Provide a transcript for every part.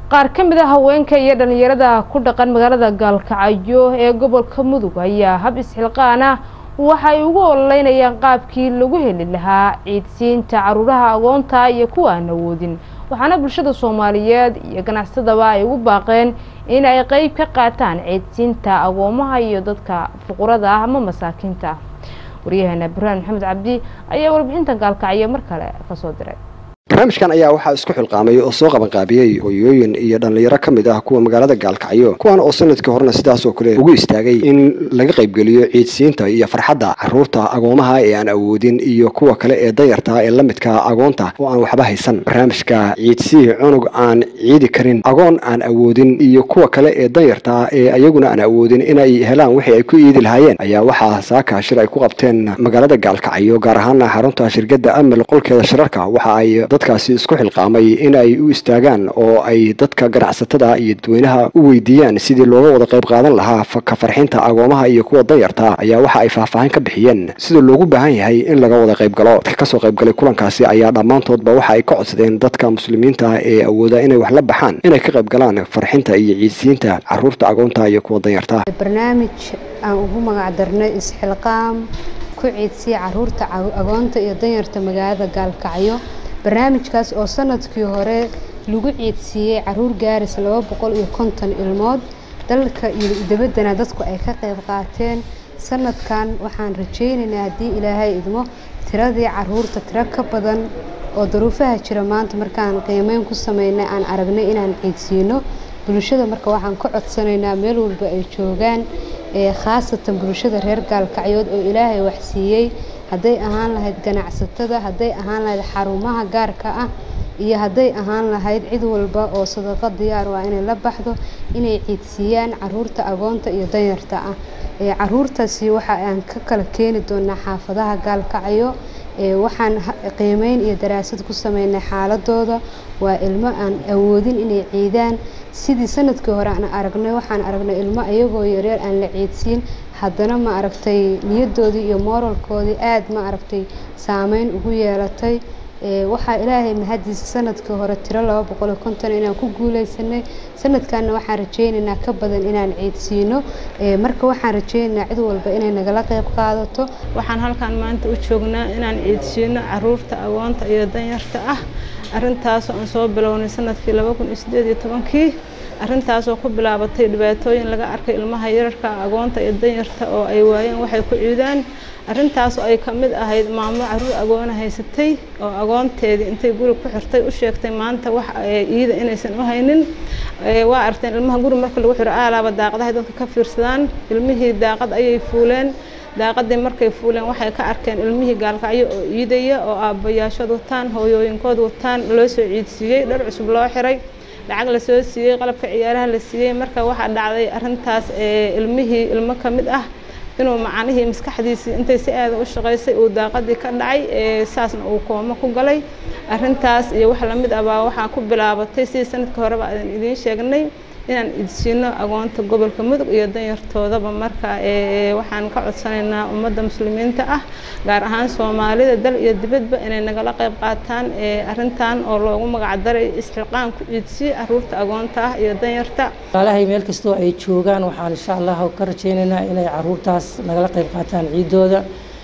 qaar ka mid a haweenka iyo dhalinyarada ku dhaqan magaalada gaalkacyo ee gobolka mudug ayaa hab isxilqaan ah waxa ay ugu ololeynayaan qaabkii lagu heli lahaa ciidsiinta caruuraha agoonta iyo kuwa aan awoodin waxaana bulshada soomaaliyeed iyo ganacsatadaba ay ugu baaqeen in ay qeyb ka qaataan ciidsiinta agoomaha iyo dadka fuqurada ah ama masaakiinta waryaheena burhaan maxamed cabdi ayaa warbixintan gaalkacyo mar kale kasoo diray barnaamijkan ayaa waxaa isku xilqaamay oo soo qabanqaabiyey hooyooyin iyo dhallinyaro ka mid ah kuwa magaalada gaalkacyo kuwan oo sanadkii horena sidaas oo kale ugu istaagay in laga qaybgeliyo ciidsiinta iyo farxadda caruurta agoomaha ee aan awoodin iyo kuwa kale ee danyarta ee la midka agoonta oo aan waxba haysan barnaamijka ciidsii cunug aan ciidi karin agoon aan awoodin iyo kuwa kale ee danyarta ee ayaguna aan awoodin inay helaan wixii ay ku iidi lahaayeen ayaa waxaa saaka shir ay ku qabteen magaalada gaalkacyo gaar ahaana xarunta shirkadda amel qolkeeda shirarka waxa ay dadkaasi isku xilqaamay in ay u istaagaan oo ay dadka ganacsatada iyo dadweynaha u weydiiyaan sidii looga wada qayb qaadan lahaa ka farxinta agoomaha iyo kuwa danyarta ayaa waxa ay faahfaahin ka bixiyeen sida loogu baahan yahay in laga wada qayb galo dadka kasoo qaybgalay kulankaasi ayaa dhammaantoodba waxa ay ka codsadeen dadka muslimiinta ee awooda inay wax la baxaan inay ka qayb galaan farxinta iyo ciidsiinta caruurta agoonta iyo kuwa danyarta barnaamij aan ugu magac darnay isxilqaam ku ciidsiya caruurta agoonta iyo danyarta magaalada gaalkacyo barnaamijkaas oo sanadkii hore lagu ciidsiiyey caruur gaaris laba boqol iyo konton ilmood dalka iyo dabaddana dadku ay ka qayb qaateen sanadkan waxaan rajaynaynaa haddii ilaahay idmo tiradii caruurta tiro ka badan oo daruufaha jira maanta markaan qiimeyn ku sameynay aan aragnay inaan ciidsiino bulshada marka waxaan ka codsanaynaa meel walba ay joogaan khaasatan bulshada reer gaalkacyood oo ilaahay waxsiiyey hadday ahaan lahayd ganacsatada hadday ahaan lahayd xarumaha gaarka ah iyo hadday ahaan lahayd cid walba oo sadaqo diyaar waa inay la baxdo inay ciidsiiyaan caruurta agoonta iyo danyarta ah caruurtaasi waxa aan ka kala keeni doonaa xaafadaha gaalkacyo waxaan qiimeyn iyo daraasad ku sameynay xaaladooda waa ilmo aan awoodin inay ciidaan sidii sanadkii hore aan aragnay waxaan aragnay ilmo ayagoo yaryar aan la ciidsiin haddana ma aragtay niyadoodii iyo mooralkoodii aada ma aragtay saameyn ugu yeelatay waxaa ilaahay mahadiisa sanadkii hore tiro laba boqol iyo konton inaan ku guuleysanay sanadkanna waxaan rajeynaynaa ka badan inaan ciidsiino marka waxaan rajeynaynaa cid walba inay nagala qayb qaadato waxaan halkan maanta u joognaa inaan ciidsiino caruurta agoonta iyo danyarta ah arrintaasoo aan soo bilownay sanadkii laba kun iyo sideed iyo tobankii arrintaasoo ku bilaabatay dhibaatooyin laga arkay ilmaha yararka agoonta iyo danyarta oo ay waayeen waxay ku ciidaan arrintaas oo ay ka mid ahayd maamo caruur agoona haysatay oo agoonteedii intay guri ku xirtay u sheegtay maanta wax iida inaysan u haynin waa aragteen ilmaha guri marka lagu xiro aalaaba daaqadahay dadka ka fiirsadaan ilmihii daaqad ayay fuuleen daaqadii markay fuuleen waxay ka arkeen ilmihii gaalkacyo oo iidaya oo aabbayaashood wataan hooyooyinkood wataan loo soo ciidsiiyey dhar cusub loo xiray lacag lasoo siiyey qalabka ciyaaraha la siiyey marka waxaa dhacday arrintaas ilmihii ilmo ka mid ah inuu macanihii maskaxdiisii intay si aada u shaqaysay uu daaqadii ka dhacay saasna uu koomo ku galay arrintaas iyo wax lamid ah baa waxaa ku bilaabatay sidii sanadkii horeba aan idiin sheegnay inaan idsiino agoonta gobolka mudug iyo danyartoodaba marka waxaan ka codsanaynaa ummadda muslimiinta ah gaar ahaan soomaalida dal iyo dibadba inay nagala qayb qaataan arrintan oo loogu magacdaray isxilqaan ku ciidsiye caruurta agoonta ah iyo danyarta walaalahay meel kastoo ay joogaan waxaan insha allah ka rajaynaynaa inay caruurtaas nagala qayb qaataan ciidooda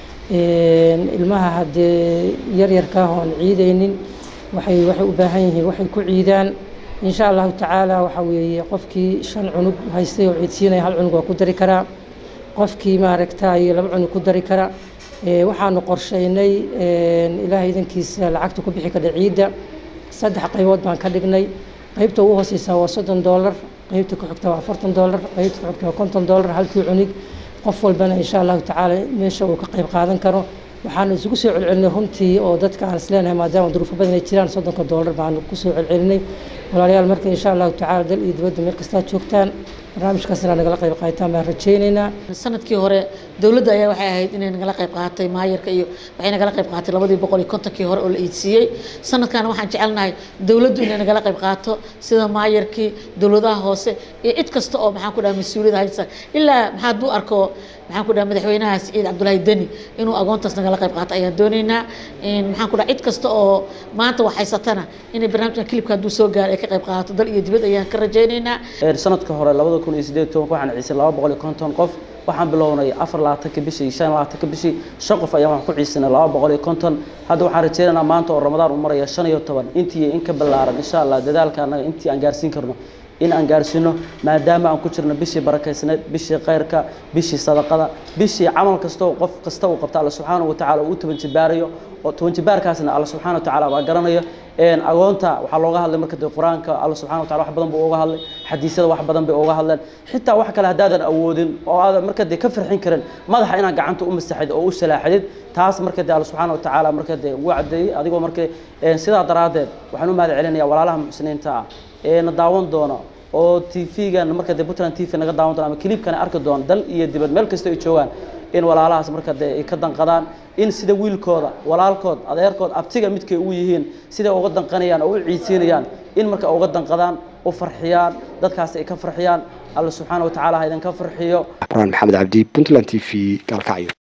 ilmaha haddee yaryarka ah oon ciidaynin waxay waxay u baahan yihiin waxay ku ciidaan insha allahu tacaala waxaa weeye qofkii shan cunug haystay oo ciidsiinaya hal cunug waa ku dari karaa qofkii maaragtay laba cunug ku dari kara waxaanu qorsheynay ilaahay idankiisa lacagta ku bixi kadha ciidda saddex qaybood baan ka dhignay qaybta ugu hooseysa waa soddon doolar qaybta ku xigta waa afartan doolar qaybta ku xigta waa konton doolar halkii cunug qof walbana insha allahu tacaala meesha uu ka qayb qaadan karo waxaanu isugu soo celcelinay runtii oo dadka aan isleenahay maadaama duruufo badan ay jiraan soddonka doolar baanu kusoo celcelinay walaalayaal marka insha allahu tacaala dal iyo dibadda meel kastaa joogtaan barnaamijkaas inaa nagala qayb qaataan baan rajaynaynaa sanadkii hore dowladda ayaa waxay ahayd inay nagala qayb qaadatay maayarka iyo waxay nagala qayb qaadatay labadii boqol iyo kontonkii hore oo la iidsiiyey sanadkan waxaan jecelnahay dowladdu inay nagala qayb qaato sida maayarkii dowladaha hoose iyo cid kasta oo maxaan ku dhaha mas-uuliyad haysa ilaa maxaa hadduu arko maxaan ku dhaha madaxweynaha siciid cabdulaahi deni inuu agoontaas nagala qayb qaato ayaan doonaynaa maxaan ku dhaha cid kasta oo maanta wax haysatana inay barnaamijkan kilibka hadduu soo gaaro ay ka qayb qaadato dal iyo dibad ayaan ka rajaynaynaa sanadka hore labada kun iyo sideed tobanka waxaan ciisay laba boqol iyo konton qof waxaan bilownay afar labaatanka bishii shan labaatanka bishii shan qof ayaan waxaan ku ciisanay laba boqol iyo konton hadda waxaan rajaynaynaa maanta oo ramadaan u maraya shan iyo toban intii in ka ballaaran insha allah dadaalka annaga intii aan gaarsiin karno in aan gaarsiino maadaama aan ku jirno bishii barakaysneed bishii khayrka bishii sadaqada bishii camal kasta oo qof kasta uu qabta alla subxaanahu watacaala uu u tabanjibaarayo oo tabanjibaarkaasna alla subxaana watacaala baa garanayo agoonta waxaa looga hadlay marka dee qur-aanka alla subxana watacala wax badan buu uga hadlay xadiisyada wax badan bay uga hadleen xitaa wax kale haddaadan awoodin oo aadan marka dee ka farxin karin madaxa inaad gacanta u masaxid oo u salaaxidid taas marka dee alla subxaana watacaala marka dee ugu caddeeyey adigoo marka sidaa daraaddeed waxaan u mahad celinaya walaalaha muxsiniinta ah ee na daawan doona oo tv-gan marka dee puntland t v naga daawan doona ama clipkana arki doona dal iyo dibad meel kasta ay joogaan in walaalahaas marka dee ay ka danqadaan in sida wiilkooda walaalkood adeerkood abtiga midkay ugu yihiin siday uga danqanayaan oo u ciidsiinayaan in marka uga danqadaan u farxiyaan dadkaas ay ka farxiyaan alla subxaana watacaala ha idinka farxiyo burhaan maxamed cabdi puntland t v gaalkacyo